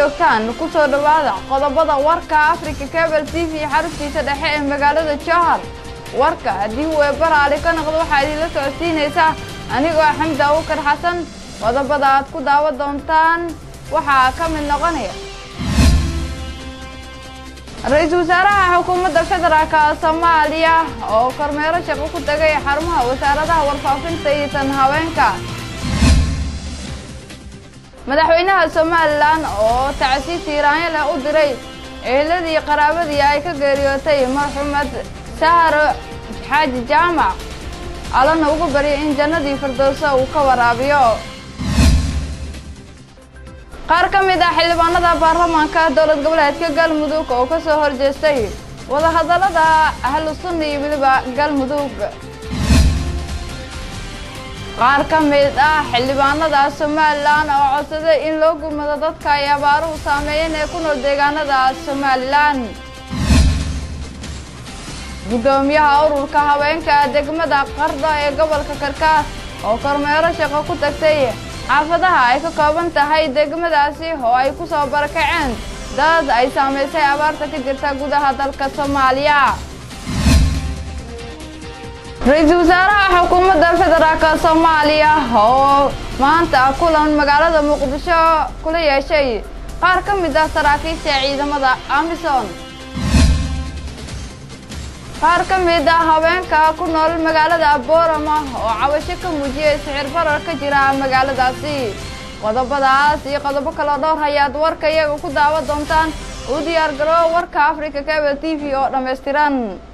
joogtaan ku soo dhowaada qodobada warka africa cable t v xaruntiisa dhexe ee magaalada jowhar warka haddii uu eebaraali ka noqdo waxaa idinla socodsiinaysaa anigoo xamdi abukar xasan qodobada aad ku daawan doontaan waxaa ka mid noqonaya ra-iisul wasaaraha xukuumadda federaalka soomaaliya oo kormeero shaqo ku tagay xarumaha wasaaradaha warfaafinta iyo tan haweenka madaxweynaha somalilan oo tacsiis tiiraanyo leh u diray eheladii qaraabadii ay ka geeriyootay marxumed saharo xaaji jaamac allana ugu baryay in jannadii firdowsa uu ka waraabiyo qaar ka mid ah xildhibaanada baarlamaanka dowlad goboleedka galmudug oo ka soo horjeestay wadahadallada ahlu sunna iyo weliba galmudug qaar ka mid ah xildhibaanada somalilan oo codsaday in loo gurmado dadka ay abaaruhu saameeyeen ee ku nool deegaanada somalilan guddoomiyaha ururka haweenka degmada qarda ee gobolka karkaas oo kormeero shaqo ku tagtay xaafadaha ay ka kooban tahay degmadaasi oo ay ku soo barakaceen dad ay saamaysay abaarta ka jirta gudaha dalka soomaaliya ra-iisul wasaaraha xukuumadda federaalka soomaaliya oo maanta kulan magaalada muqdisho kula yeeshay qaar ka mid ah saraakiisha ciidamada amisom qaar ka mid ah haweenka ku nool magaalada boorama oo cabasho ka muujiyay sixir barar ka jira magaaladaasi qodobadaas iyo qodobo kaloo dhowr hayaad warka iyaga ku daawan doontaan u diyaar garoo warka africa cable t v oo dhammaystiran